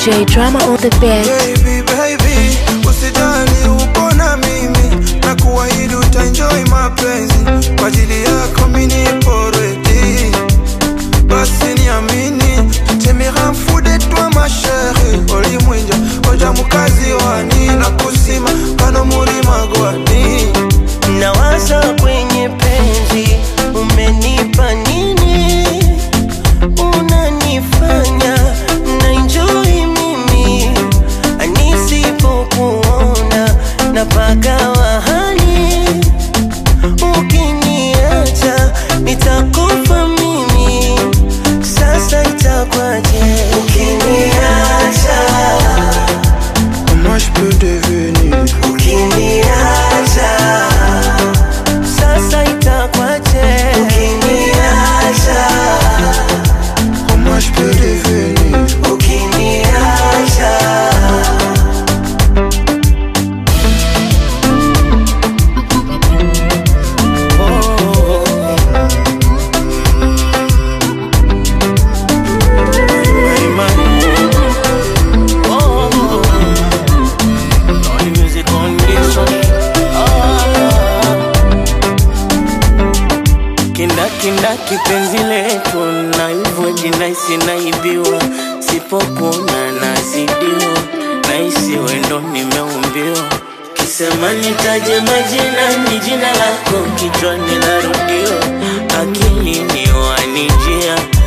DJ Drama on the beat. Baby, baby, usijali upo na mimi na kuahidi utaenjoy mapenzi kwa ajili yako mimi nipo ready. Basi niamini, temera mfude twa mashere olimwinja oja mukazi wani na kusima kano mulima gwani nawaza kwenye penzi umenipa nini unanifanya na enjoy mimi nisipokuona napagawa hali ukiniacha nitakufa mimi sasa itakwaje ukiniacha Comment je peux devenir ukiniacha sasa itakwaje ukiniacha Comment je peux devenir ukiniacha kindakindaki penzi letu na hivyo jinaisi naibiwa sipokuona nazidiwa naisi wendo nimeumbiwa kisema nitaje majina ni jina lako kichwani larudiwa akilini wanijia